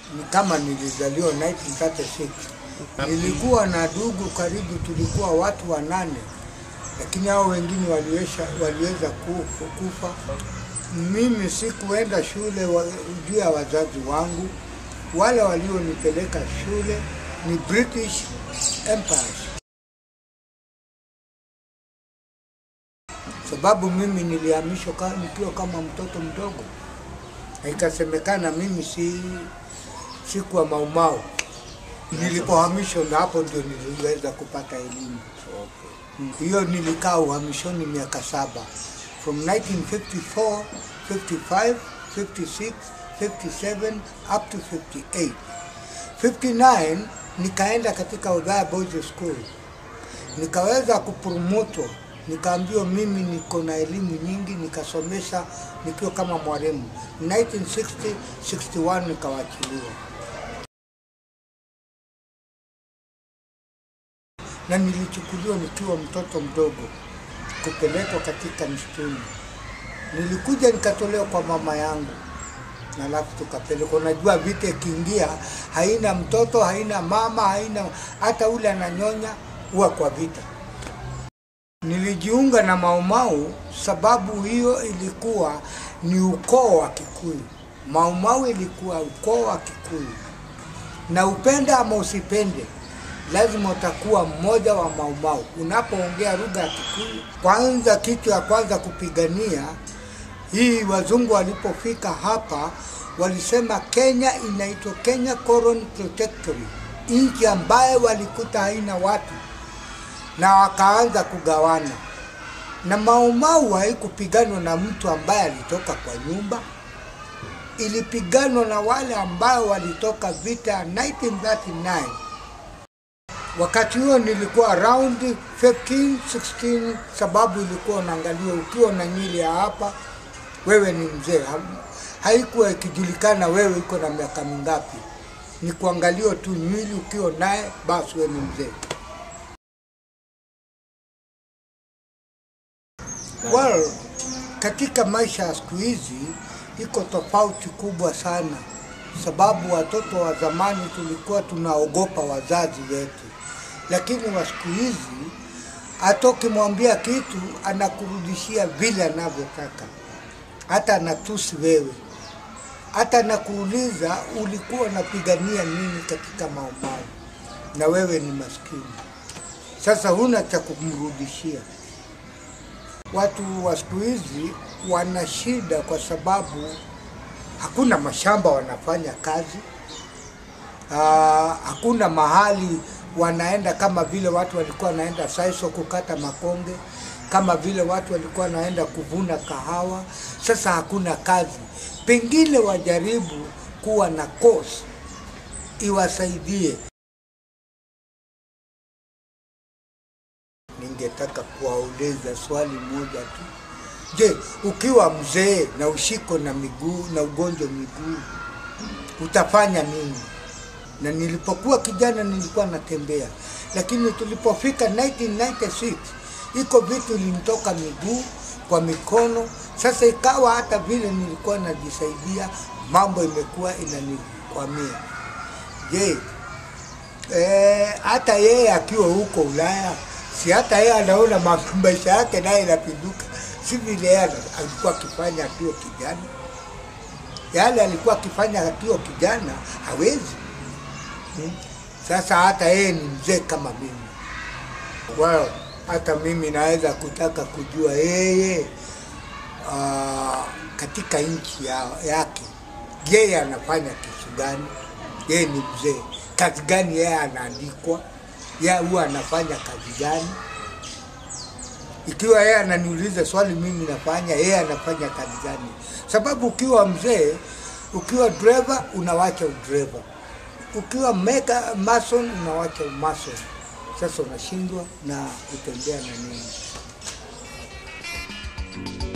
ni kama nilizaliwa 1936. Nilikuwa na ndugu karibu, tulikuwa watu wanane, lakini hao wengine waliweza, waliweza kufa, kufa. Mimi sikuenda shule wa, juu ya wazazi wangu. Wale walionipeleka shule ni British Empire, sababu mimi nilihamishwa ka- nikiwa kama mtoto mdogo, na ikasemekana mimi si sikuwa maumau. Nilipohamishwa na hapo ndio niliweza kupata elimu. Mm. Hiyo nilikaa uhamishoni miaka saba from 1954, 55, 56, 57 up to 58. 59 nikaenda katika Othaya Boys School nikaweza kupromotwa, nikaambiwa mimi niko na elimu nyingi, nikasomesha nikiwa kama mwalimu. 1960 61 nikawachiliwa, na nilichukuliwa nikiwa mtoto mdogo kupelekwa katika msituni. Nilikuja nikatolewa kwa mama yangu na alafu tukapelekwa. Unajua vita ikiingia, haina mtoto, haina mama, haina hata ule ananyonya, huwa kwa vita. Nilijiunga na Maumau sababu hiyo ilikuwa ni ukoo wa Kikuyu. Maumau ilikuwa ukoo wa Kikuyu, na upende ama usipende, lazima utakuwa mmoja wa Maumau. Unapoongea lugha ya Kikuyu, kwanza, kitu ya kwanza kupigania hii, wazungu walipofika hapa walisema Kenya inaitwa Kenya Colony Protectorate, nchi ambayo walikuta haina watu na wakaanza kugawana. Na Maumau haikupiganwa na mtu ambaye alitoka kwa nyumba, ilipiganwa na wale ambao walitoka vita ya 1939. Wakati huo nilikuwa around 15, 16, sababu ilikuwa unaangalia ukiwa na nywele ya hapa, wewe ni mzee. Ha- Haikuwa ikijulikana wewe iko na miaka mingapi, ni kuangalia tu nywele, ukiwa naye basi wewe ni mzee. Well, katika maisha ya siku hizi iko tofauti kubwa sana, sababu watoto wa zamani tulikuwa tunaogopa wazazi wetu, lakini wa siku hizi hata ukimwambia kitu anakurudishia vile anavyotaka, hata anatusi wewe, hata anakuuliza ulikuwa unapigania nini katika Maumau, na wewe ni maskini. Sasa huna cha kumrudishia. Watu wa siku hizi wana shida kwa sababu hakuna mashamba wanafanya kazi. Aa, hakuna mahali wanaenda kama vile watu walikuwa wanaenda Saiso kukata makonge, kama vile watu walikuwa wanaenda kuvuna kahawa. Sasa hakuna kazi, pengine wajaribu kuwa na course iwasaidie. Ningetaka kuwauliza swali moja tu. Je, ukiwa mzee na ushiko na miguu na ugonjwa miguu utafanya nini? Na nilipokuwa kijana nilikuwa natembea, lakini tulipofika 1996 iko vitu ilinitoka miguu kwa mikono. Sasa ikawa hata vile nilikuwa najisaidia, mambo imekuwa inanikwamia. Je, eh, hata yeye akiwa huko Ulaya, si hata yeye anaona ma- maisha yake naye inapinduka, si vile yeye ana- alikuwa akifanya akiwa kijana. Yale alikuwa akifanya akiwa kijana hawezi. Hmm. Sasa hata yeye ni mzee kama mimi. Well, hata mimi naweza kutaka kujua yeye uh, katika nchi ya, yake yeye anafanya kitu gani? Yeye ni mzee, kazi gani yeye anaandikwa? Yeye huwa anafanya kazi gani? Ikiwa yeye ananiuliza swali mimi nafanya, yeye anafanya kazi gani? Sababu ukiwa mzee, ukiwa driver unawacha udriver, ukiwa meka mason unawacha umason. Sasa unashindwa na kutembea na nini?